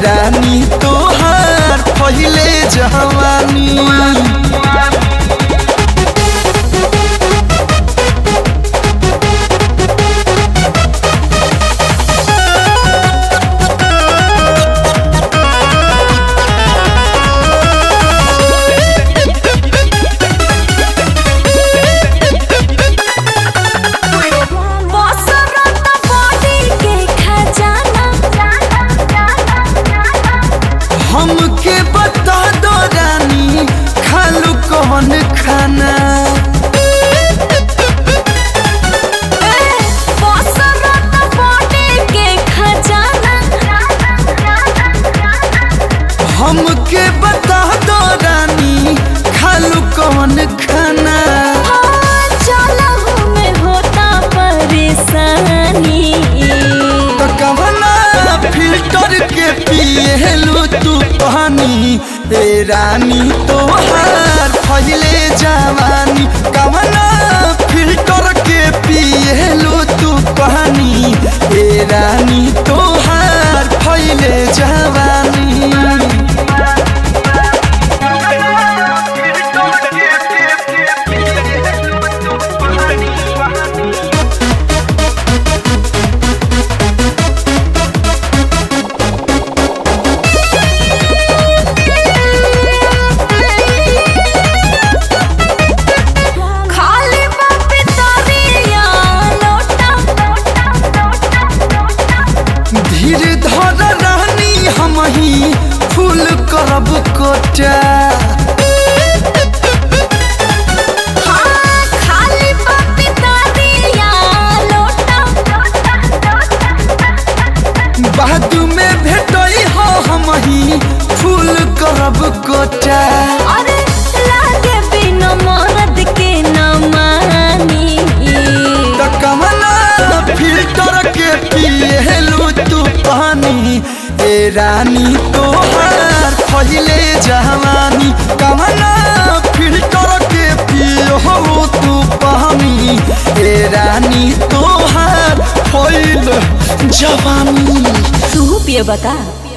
रानी तोहार पहिले जवानी बसरत बॉडी के खजाना हमके बता दो रानी खालू कौन खाना बसरत बॉडी के खजाना हमके बता दो रानी खालू कौन खाना हाँ, चलहु में होता परेशानी तो कवना फिल्टर के पिएलू तू पानी ए रानी तोहार फैले जवानी कवना फिल्टर के पिएलू तू पानी ए रानी तोहार फैले जवानी खाली बापे तरिया लोटा धीर धर रानी हम ही फूल करब कोटा हाँ, खाली बापे तरिया लोटा बाद में भेटई हो हम ही फूल करब कोटा अरे लागे बिना मरद के न मानी त कमला फिल्टर के पिएलू तू पानी ए रानी तोहार पहिले जवानी कमला फिल्टर के पियो तू पानी ए रानी तोहार पहिले जवानी तू पिए बता